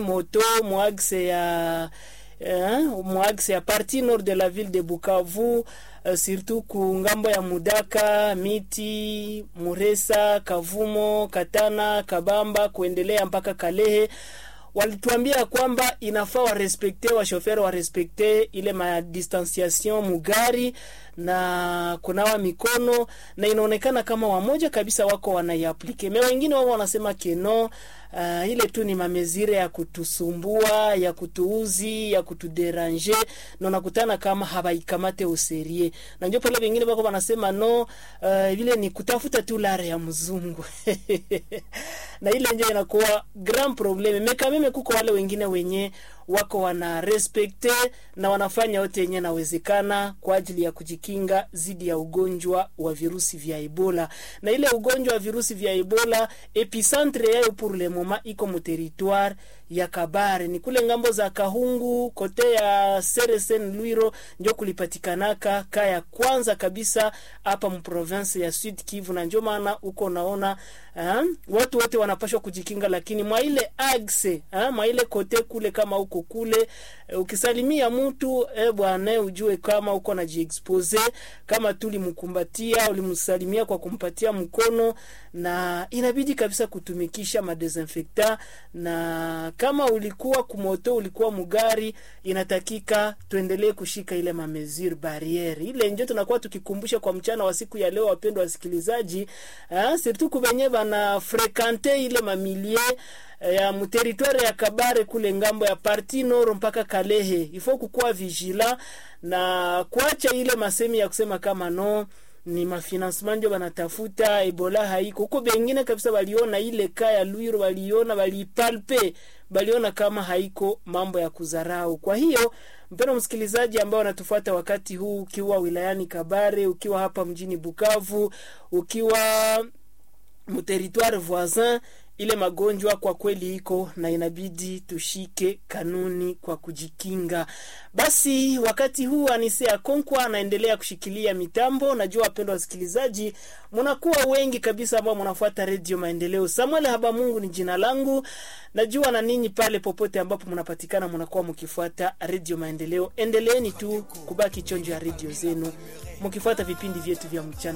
moto mwaxe ya eh, mwaxe ya partie nord de la ville de Bukavu Uh, surtout ku ngambo ya Mudaka, Miti, Muresa, Kavumo, Katana, Kabamba kuendelea mpaka Kalehe walituambia kwamba inafaa warespekte washoferi warespekte ile madistanciation mugari na kunawa mikono, na inaonekana kama wamoja kabisa wako wanaiaplike, me wengine wao wanasema keno Uh, ile tu ni mamezire ya kutusumbua ya kutuuzi ya kutuderange na unakutana kama habaikamate userie na ndio pale wengine bako wanasema no, uh, vile ni kutafuta tu lare ya mzungu na ile ndio inakuwa grand probleme mekameme. Kuko wale wengine wenye wako wana respekte na wanafanya yote yenye nawezekana kwa ajili ya kujikinga dhidi ya ugonjwa wa virusi vya Ebola. Na ile ugonjwa wa virusi vya Ebola epicentre yayo pour le moment iko mu territoire ya Kabare, ni kule ngambo za Kahungu kote ya Seresen Lwiro, ndio kulipatikanaka ka ya kwanza kabisa hapa mu province ya Sud Kivu, na ndio maana uko naona uh, watu wote wanapashwa kujikinga, lakini mwa ile axe uh, mwa ile kote kule kama uko kule uh, ukisalimia mtu eh, bwana ujue kama uko na jiexpose, kama tulimkumbatia ulimsalimia kwa kumpatia mkono, na inabidi kabisa kutumikisha madesinfectant na kama ulikuwa kumoto ulikuwa mugari, inatakika tuendelee kushika ile mamesure barriere ile njo tunakuwa tukikumbusha kwa mchana wa siku ya leo, wapendwa wasikilizaji, ah, surtout kubenye bana frekante ile mamilie ya muteritware ya Kabare kule ngambo ya parti noro mpaka Kalehe, ifo kukuwa vigila na kuacha ile masemi ya kusema kama no ni mafinancement ndio banatafuta, Ebola haiko huko. Bengine kabisa waliona ile ka ya Lwiro, waliona walipalpe, waliona kama haiko mambo ya kudharau. Kwa hiyo mpendwa msikilizaji ambao anatufuata wakati huu, ukiwa wilayani Kabare, ukiwa hapa mjini Bukavu, ukiwa mteritoire voisin ile magonjwa kwa kweli iko na inabidi tushike kanuni kwa kujikinga. Basi wakati huu Anise Akonkwa anaendelea kushikilia mitambo. Najua wapendwa wasikilizaji, mnakuwa wengi kabisa ambao mnafuata redio Maendeleo. Samuel Habamungu ni jina langu, najua na ninyi pale popote ambapo mnapatikana mnakuwa mkifuata redio Maendeleo. Endeleeni tu kubaki chonjo ya redio zenu mkifuata vipindi vyetu vya mchana.